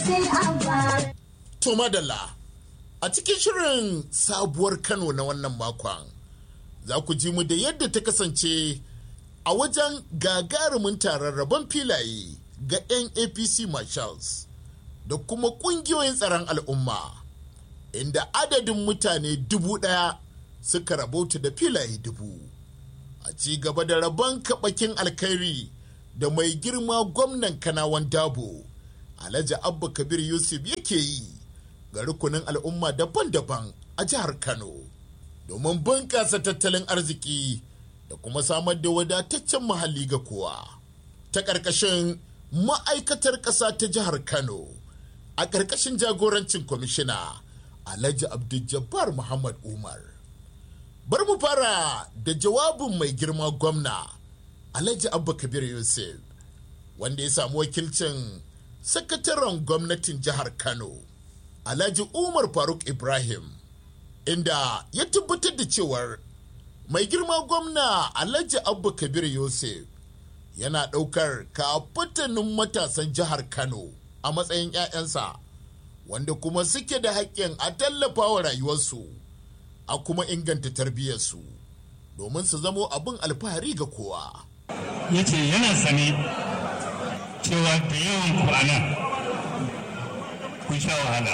To madalla a cikin shirin sabuwar Kano na wannan makon za ku ji mu da yadda ta kasance a wajen gagarumin taron rabon filaye ga 'yan APC Marshals da kuma ƙungiyoyin tsaron al'umma inda adadin mutane dubu ɗaya suka rabauta da filaye dubu. A ci gaba da rabon kaɓakin alkhairi da mai girma gwamnan kanawan dabo Alhaji Abba Kabir Yusuf yake yi ga rukunin al'umma daban-daban a jihar Kano domin bunƙasa tattalin arziki da kuma samar da wadataccen muhalli ga kowa. Ta ƙarƙashin ma'aikatar ƙasa ta jihar Kano a ƙarƙashin jagorancin kwamishina Alhaji Abdul Muhammad Umar. Bar mu fara da jawabin mai girma gwamna Alhaji Abba Kabir Yusuf wanda ya samu wakilcin sakataren gwamnatin jihar Kano Alhaji Umar Faruk Ibrahim inda ya tabbatar da cewar mai girma gwamna Alhaji Abba Kabir Yusuf yana ɗaukar kafatanin matasan jihar Kano a matsayin 'ya'yansa wanda kuma suke da haƙƙin a tallafa wa rayuwarsu a kuma inganta tarbiyyarsu domin su zamo abin alfahari ga kowa. ya ce yana sane cewa da yawan kwana kun sha wahala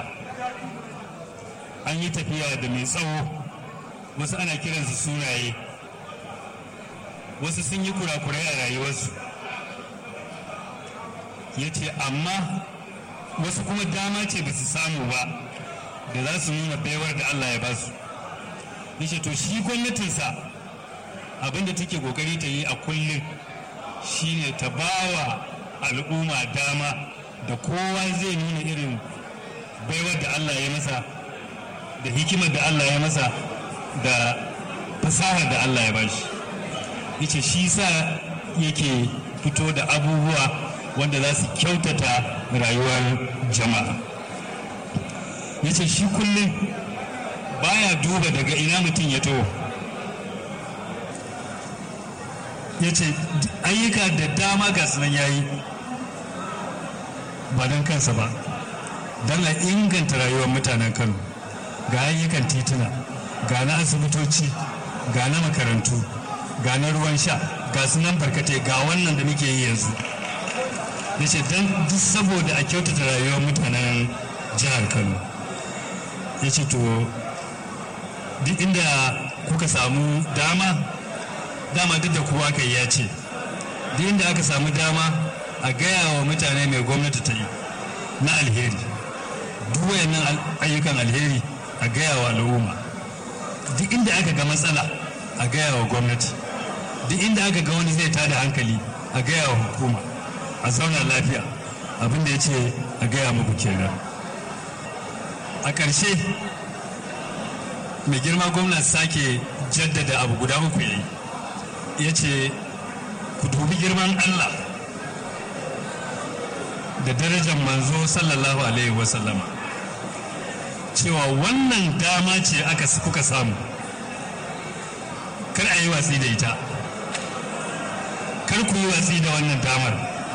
an yi tafiya da mai tsawo wasu ana kiransu sunaye wasu sun yi kurakurai a rayuwarsu ya ce amma wasu kuma dama ce ba su samu ba da za su nuna baiwar da Allah ya ba su ya ce to shi gwamnatinsa abinda take kokari ta yi a kullum shine ta bawa al'umma dama da kowa zai nuna irin baiwar da Allah ya masa da hikimar da Allah ya masa da fasahar da Allah ya bashi yace shi sa yake fito da abubuwa wanda za su kyautata rayuwar jama'a yace shi kullum baya duba daga ina mutum ya taho ya ce ayyuka da dama ga sunan yayi ba don kansa ba don a inganta rayuwar mutanen kano ga ayyukan tituna ga na asibitoci ga na makarantu ga na ruwan sha ga sunan barkatai ga wannan da muke yi yanzu ya ce don duk saboda a kyautata rayuwar mutanen jihar kano ya ce to duk inda kuka samu dama dama duk da kowa kai ya ce duk inda aka samu dama a gaya wa mutane mai gwamnati ta yi na alheri duk wayannan ayyukan alheri a gaya wa al'umma duk inda aka ga matsala a gaya wa gwamnati duk inda aka ga wani zai tada hankali a gaya wa hukuma a zauna lafiya abin da ya ce a gaya muku kenan a ƙarshe mai girma gwamna sake jaddada abu guda uku yayi ya ce ku dubi girman Allah da darajar manzo sallallahu alaihi wasallama cewa wannan dama ce aka kuka samu kar a yi watsi da ita kar ku yi watsi da wannan damar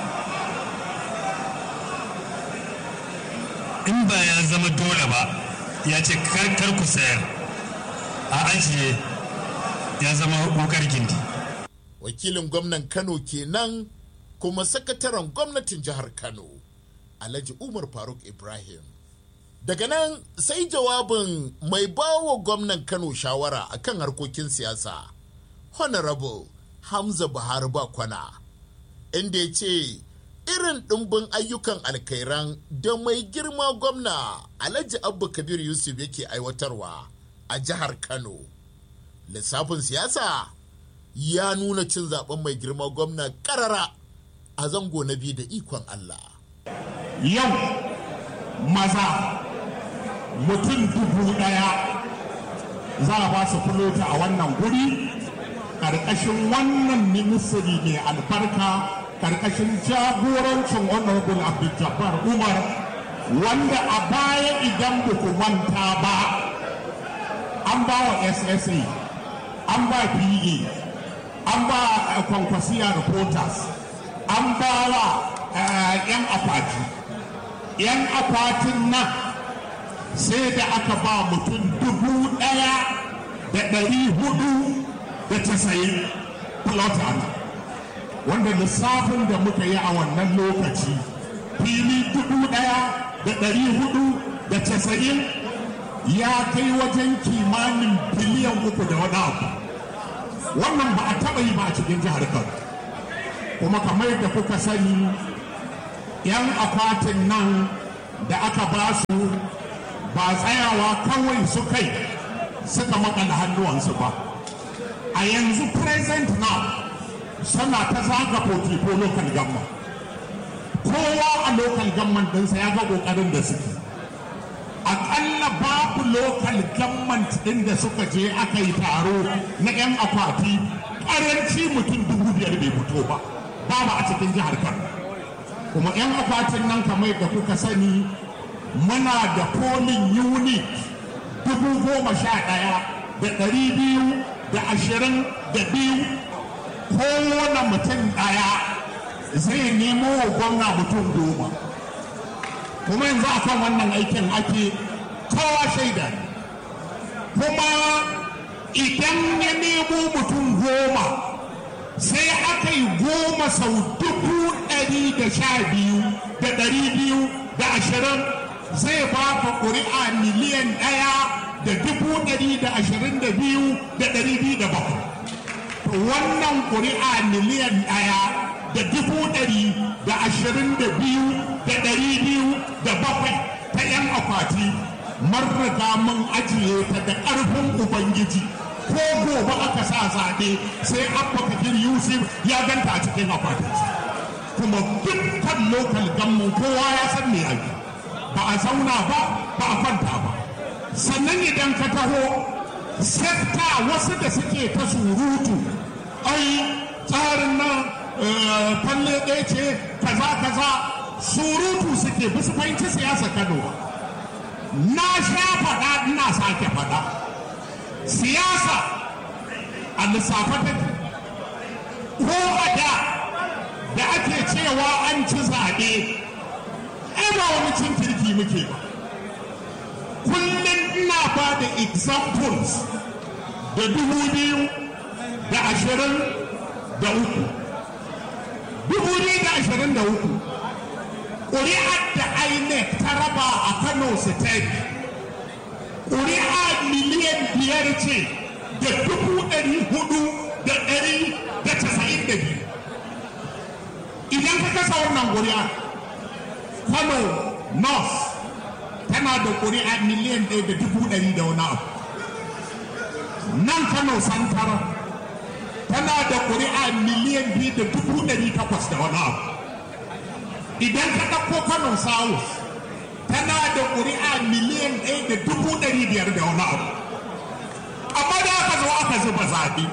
in ba ya zama dole ba ya ce kar ku sayar a ajiye ya zama wukar gindi wakilin gwamnan kano kenan kuma sakataren gwamnatin jihar kano alhaji umar faruk ibrahim daga nan sai jawabin mai bawa gwamnan kano shawara akan harkokin siyasa honorable hamza buhari bakwana inda ya ce irin ɗimbin ayyukan alkairan da mai girma gwamna alhaji abba kabir yusuf yake aiwatarwa a jihar kano lissafin siyasa ya nuna cin zaben mai girma gwamna karara a zango na biyu da ikon Allah. Yau maza mutum dubu ɗaya za a ba su fulota a wannan guri ƙarƙashin wannan ministry mai albarka ƙarƙashin jagorancin honorable abdul jabbar umar wanda a baya idan ba ku manta ba an ba wa ssa an ba pa an ba kwankwasiya reporters an ba wa yan akwati 'yan akwatin nan sai da aka ba mutum dubu ɗaya da ɗari hudu da casa'in plota wanda lissafin da muka yi a wannan lokaci fili dubu ɗaya da ɗari hudu da casa'in ya kai wajen kimanin biliyan uku da wani abu wannan ba a taɓa yi ba a cikin jihar kano kuma kamar yadda kuka sani yan akwatin nan da aka ba su ba tsayawa kawai su kai suka makala hannuwansu ba a yanzu present now suna ta zaga ko local government kowa a local government ɗinsa ya ga ƙoƙarin da suke aƙalla babu local government ɗin da suka je aka yi taro na 'yan akwati ƙaranci mutum dubu biyar bai fito ba babu a cikin jihar kano kuma 'yan akwatin nan kamar da kuka sani muna da polling unit dubu goma sha ɗaya da ɗari biyu da ashirin da biyu kowane mutum ɗaya zai nemo wa gwamna mutum goma kuma yanzu akan wannan aikin ake kowa shaida kuma idan ya nemo mutum goma sai aka yi goma sau dubu ɗari da sha biyu da ɗari biyu da ashirin zai ba ka ƙuri'a miliyan ɗaya da dubu ɗari da ashirin da biyu da ɗari biyu da bakwai wannan ƙuri'a miliyan ɗaya da dubu ɗari da ashirin da biyu da ɗari biyu da bakwai ta 'yan akwati marraga mun ajiye ta da ƙarfin ubangiji ko gobe aka sa zaɓe sai abba kabir yusuf ya ganta a cikin akwatin kuma dukkan lokal gammun kowa ya san me ake ba a zauna ba ba a kwanta ba sannan idan ka taho sekta wasu da suke ta surutu ai tsarin nan falle ɗaya ce kaza kaza surutu suke bisu fahimci siyasa kano na sha faɗa ina sake faɗa siyasa a lissafa take ko a da da ake cewa an ci zaɓe ai ba wani cin kirki muke ba kullum ina ba da examples da dubu biyu da ashirin da uku dubu biyu da ashirin da uku ƙuri'ar da inec ta raba a kano state ƙuri'a miliyan biyar ce da dubu ɗari hudu da ɗari da casa'in da biyu idan ka kasa wannan ƙuri'a kano north tana da ƙuri'a miliyan ɗaya da dubu ɗari da wani abu nan kano santara tana da ƙuri'a miliyan biyu da dubu ɗari takwas da wani abu idan ka ɗauko kano south tana da ƙuri'a miliyan ɗaya da dubu ɗari biyar da wani abu amma da aka zo aka zuba zaɓe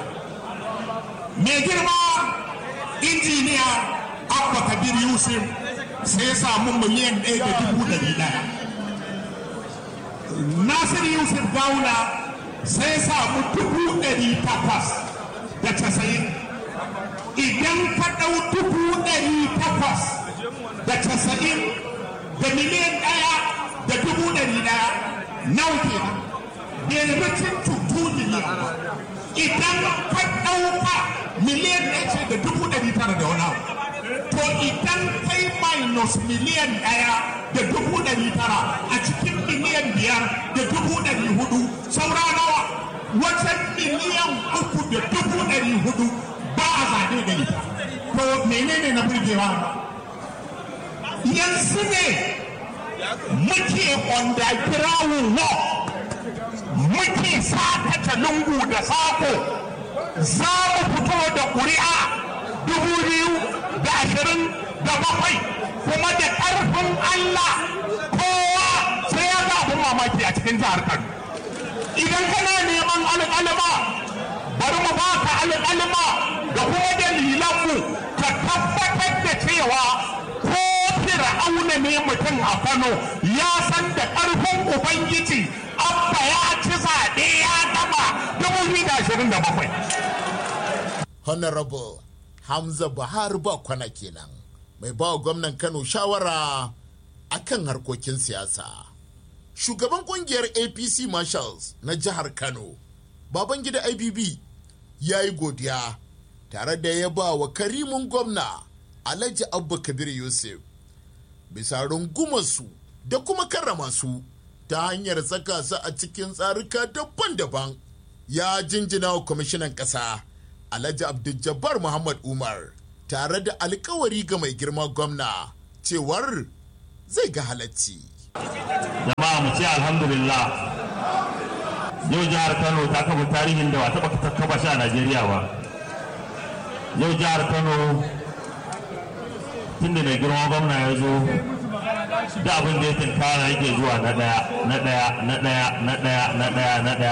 mai girma injiniya abba kabir yusuf sai ya samu miliyan ɗaya da dubu ɗari ɗaya nasir yusuf gauna sai ya samu dubu ɗari takwas da casa'in idan ka ɗau dubu ɗari takwas da casa'in da miliyan ɗaya da dubu ɗari ɗaya nawa kenan bai mutum tutu miliyan ba idan ka ɗauka miliyan ɗaya ce da dubu ɗari tara da wani abu to idan kai minus miliyan ɗaya da dubu ɗari tara a cikin miliyan biyar da dubu ɗari hudu saura nawa wajen miliyan uku da dubu ɗari hudu ba a zaɓe da ita to menene na burgewa yanzu ne muke underground law muke sakata lungu da sako za mu fito da ƙuri'a dubu biyu da ashirin da bakwai kuma da ƙarfin Allah kowa sai ya ga abin mamaki a cikin jihar Kano. Idan kana neman alƙalma bari mu baka alƙalma da kuma dalilanmu ka tabbatar da cewa ko fir'auna ne mutum a Kano ya san da ƙarfin Ubangiji abba ya ci zaɓe ya gama 2027. honorable hamza buhari ba kwana kenan mai ba gwamnan kano shawara akan harkokin siyasa shugaban kungiyar apc marshals na jihar kano babangida ibb ya yi godiya tare da ya ba wa karimin gwamna alhaji abba kabir yusuf bisa rungumarsu da kuma karrama su ta hanyar saka su a cikin tsarika daban-daban ya jinjina wa kwamishinan ƙasa alhaji abdul muhammad umar tare da alkawari ga mai girma gwamna cewar zai ga halacci jama'a mu ce alhamdulillah yau jihar kano ta kafa tarihin da ba taɓa kafa shi a najeriya ba yau jihar kano tun da mai girma gwamna ya zo da abin da ya tinkara yake zuwa na ɗaya na ɗaya na ɗaya na ɗaya na ɗaya na ɗaya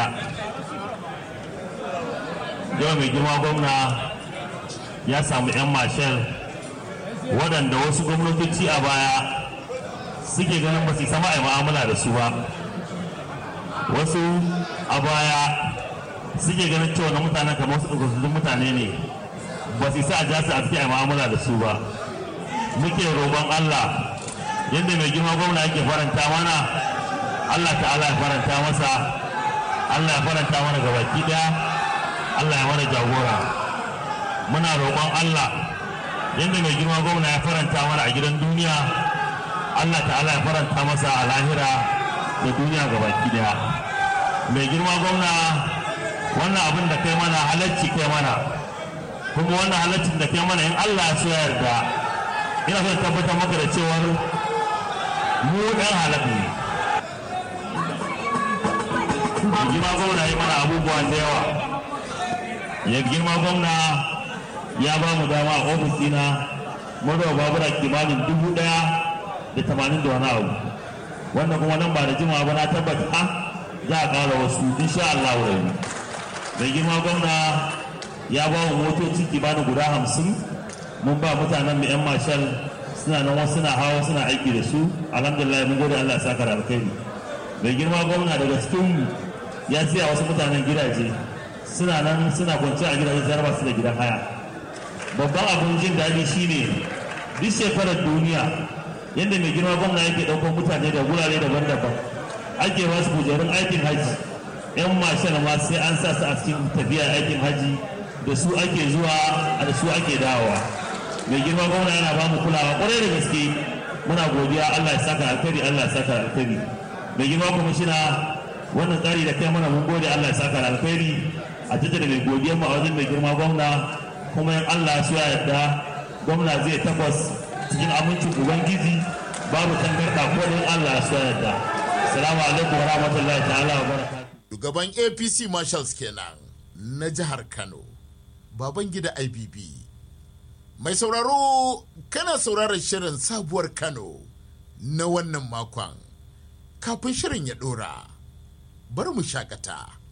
yau mai girma gwamna ya samu 'yan mashal waɗanda wasu gwamnatoci a baya suke ganin ba su sama a mu'amala da su ba wasu a baya suke ganin cewa na mutanen kamar su ɗaukakun mutane ne ba su sa a jasa a cikin mu'amala da su ba muke roƙon Allah yadda mai girma gwamna yake faranta mana Allah ta'ala ya faranta masa Allah ya faranta mana gabaki ɗaya Allah ya mana jagora muna roƙon Allah yadda mai girma gwamna ya faranta mana a gidan duniya Allah ta'ala ya faranta masa a lahira da duniya gabaki daya mai girma gwamna wannan abin da kai mana halacci kai mana kuma wannan halaccin da kai mana in Allah ya so yarda ina son tabbatar maka da cewar mu ɗan halak ne mai girma gwamna ya mana abubuwa da yawa ya girma gwamna ya ba mu dama a ofis dina mun babura kimanin dubu ɗaya da tamanin da wani abu wanda kuma nan ba da jimawa ba na tabbata za a ƙara wasu insha Allah rai mai girma gwamna ya ba wa motoci kimanin guda hamsin mun ba mutanen mai yan mashal suna nan wasu suna hawa suna aiki da su alhamdulillah mun gode Allah ya saka da alkhairi mai girma gwamna daga cikin ya siya wasu mutanen gidaje suna nan suna kwance a gidaje sai ba su da gidan haya babban abin jin daɗi shine duk shekarar duniya yadda mai girma gwamna yake ɗaukar mutane da gurare daban-daban ake ba su kujerun aikin haji yan mashal ma sai an sa su a cikin tafiya aikin haji da su ake zuwa da su ake dawowa mai girma gwamna yana ba mu kulawa kwarai da gaske muna godiya allah ya saka alkhairi allah ya saka alkhairi mai girma kwamishina wannan tsari da kai mana mun gode allah ya saka alkhairi a tattara mai godiyar mu a wajen mai girma gwamna kuma in allah ya so ya yarda gwamna zai takwas cikin amincin ubangiji babu tangarda ko in Allah ya so yadda assalamu alaikum wa rahmatullahi ta'ala wa barakatuh shugaban apc marshals kenan na jihar kano baban gida ibb mai sauraro kana sauraron shirin sabuwar kano na wannan makon kafin shirin ya dora bari mu shakata